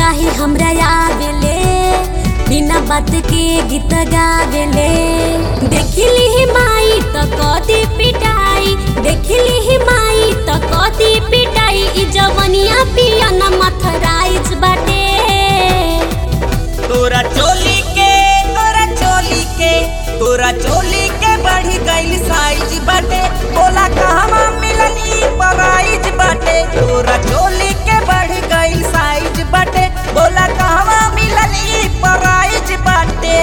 काहे हमरा आवेले बिना बात के गीत गावेले देखली ही माई त कदी पिटाई देखली ही माई त कदी पिटाई ई जवनिया पियन मथराइज बाटे तोरा चोली के तोरा चोली के तोरा चोली के बढ़ी गइल साइज बाटे बोला कहवा मिलनी प्राइज बाटे तोरा चोली के बढ़ी गइल साइज बाटे बोला कहवा मिलनी प्राइज बाटे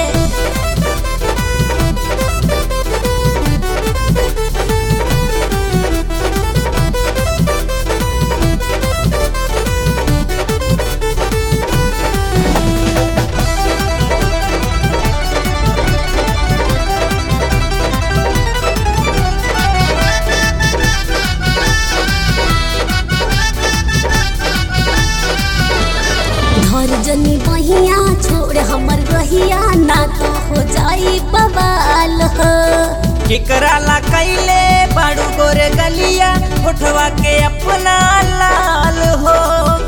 घर जनी बहिया छोड़ हमर रहिया ना तो हो जाई बवाल हो केकरा ला कैले बाड़ू गोरे गलिया उठवा के अपना लाल हो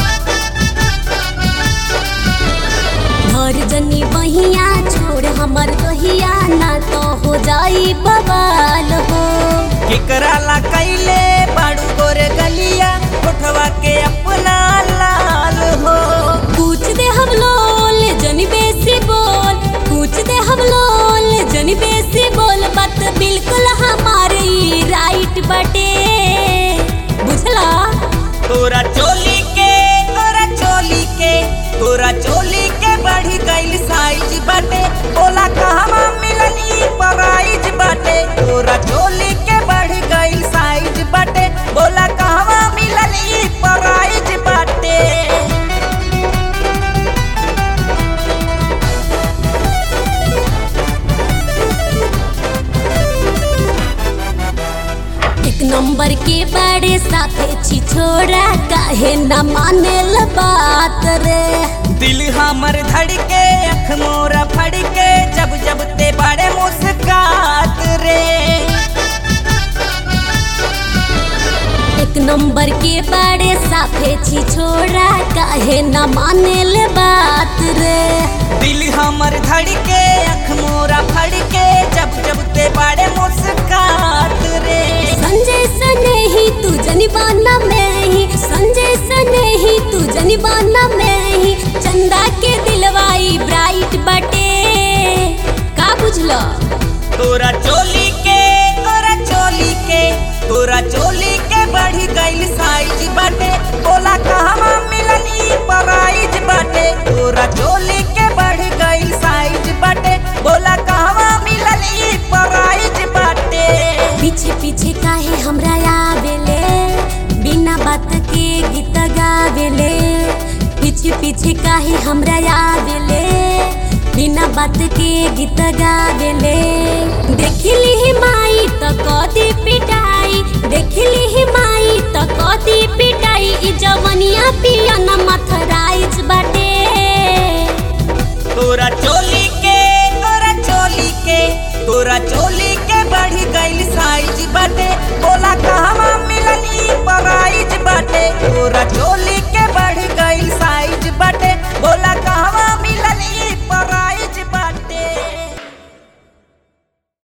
घर जनी बहिया छोड़ हमर रहिया ना तो हो जाई बवाल हो केकरा ला कैले बाड़ू गोरे गलिया उठवा के अपना लाल हो पूछ दे हम लोल जनी बेसी बोल पूछ दे हम लोल जनी बेसी बोल बात बिल्कुल हमारी राइट बटे बुझला तोरा चोली के तोरा चोली के तोरा चोली के बढ़ी गइल साइज बाटे बोला कहवा मिलनी प्राइज बाटे तोरा चोली के बढ़ी गइल साइज बाटे बोला कहवा मिलनी प्राइज बाटे एक नंबर के बड़े साथे छी छोड़ा काहे न मानेल बात रे दिल हमर धड़के अख मोरा फड़के जब जब ते बड़े मुस्कात रे एक नंबर के बड़े साथे छी छोड़ा काहे न मानेल बात रे दिल हमर धड़के अख मोरा फड़के जब जब ते बड़े मुस्कात रे संजय सने ही तू जनिबाना में ही संजय सने ही तू जनिबाना में ही चंदा के दिलवाई ब्राइट बटे का बुझलो तोरा चोली के तोरा चोली के तोरा चोली के बढ़ी गइल साइज बाटे बोला कहवा मिलनी प्राइज बाटे तोरा चोली के बढ़ी गइल साइज बाटे बोला कहवा मिलनी प्राइज बाटे पीछे पीछे काहे हमरा आवेले बिना बात के गीत गावेले पीछे पीछे काहे हमरा आवेले बिना बात के गीत गावेले देखली ही माई त कदी पिटाई देखली ही माई त कदी पिटाई ई जवनिया पियन मथराइज बाटे तोरा चोली के तोरा चोली के तोरा चोली के बढ़ी गइल साइज बाटे बोला कहवा मिलनी प्राइज बाटे तोरा चोली